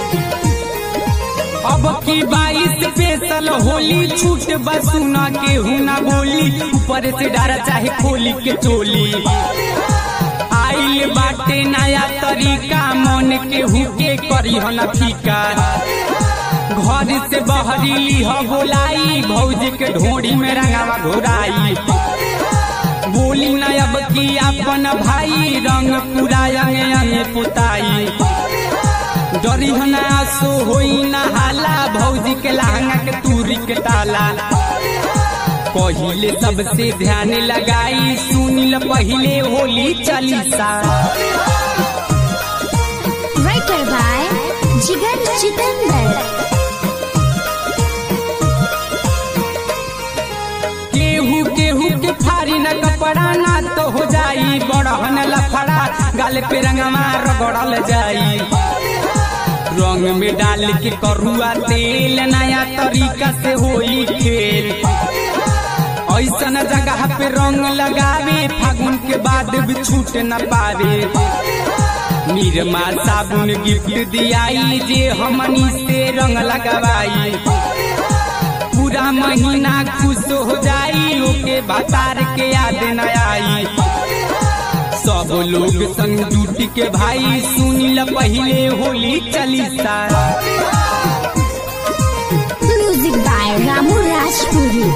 अब की बाईस स्पेशल होली छूट बसुना के हुना बोली ऊपर से डारा चाहे खोली के चोली आइल बाटे नया तरीका मन के हुके करी हो न फीका घर से बहरीली हो बोलाई भौजी के ढोड़ी में रंगावा घोराई बोली न अब की अपन भाई रंग पूरा अंगे अंगे पुताई डरी हो ना आसो होई ना हाला भौजी के लहंगा के तूरी के ताला पहिले सबसे ध्यान लगाई सुनिल पहिले Holi Chalisa Writer by Jigar Chitandar. केहू केहू के फारी न कपड़ा ना तो हो जाई बड़हन लफड़ा गाल पे रंगवा रगड़ल जाई रंग में डाल के करुआ तेल नया तरीका से होई खेल ऐसन जगह पे रंग लगावे फागुन के बाद भी छूट न पावे निरमा साबुन गिफ्ट दियाई जे हमनी से रंग लगवाई पूरा महीना खुश हो जाई ओके बाजार के याद न आई सब लोग संग जुट के भाई सुनिल पहिले Holi Chalisa Music by Ramu Rajpuri.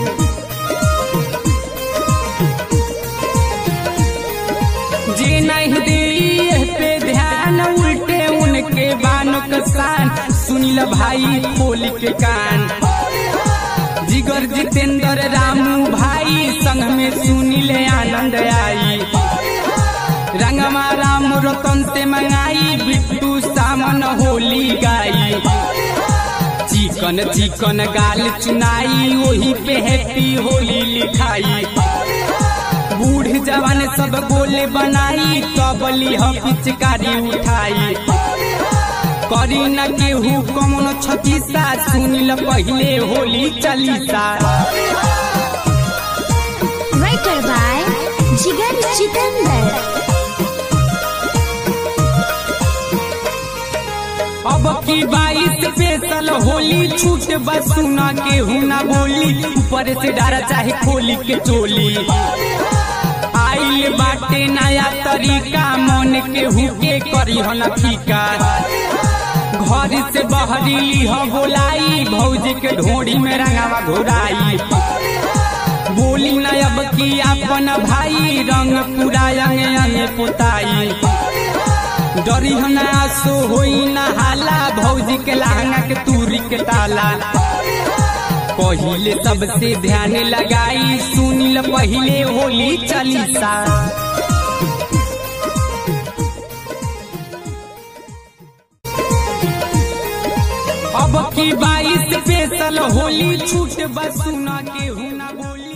जे नहीं दे पे ध्यान उल्टे उनके बानो कसान सुनिल भाई खोल के कान जिगर जितेंद्र रामू भाई संग में सुनिल आनंद आई रंगमा राम रतन से मंगाई बिट्टू सामन होली गाई चिकन चिकन गाल चुनाई वही पे हैप्पी होली लिखाई बूढ़ जवान सब गोले बनाई तबली ह पिचकारी उठाई करी न केहू कमन छतीसा सुनिल पहिले Holi Chalisa Writer by Jigar Chitandar. अब की बाईस स्पेशल होली छूट बसुना के हुना बोली ऊपर से डारा चाहे खोली के चोली आइल बाटे नया तरीका मन के हुके करी हो न फीका घर से बहरीली हो बोलाई भौजी के ढोड़ी में रंगावा घोराई बोली न अब की अपन भाई रंग पूरा अंगे अंगे पुताई डरी हो ना आसो होई ना हाला भौजी के लहंगा के तूरी के ताला पहिले सबसे ध्यान लगाई सुनिल पहिले होली चालीसा अब की बाईस स्पेशल होली छूट बसुना के हुना बोली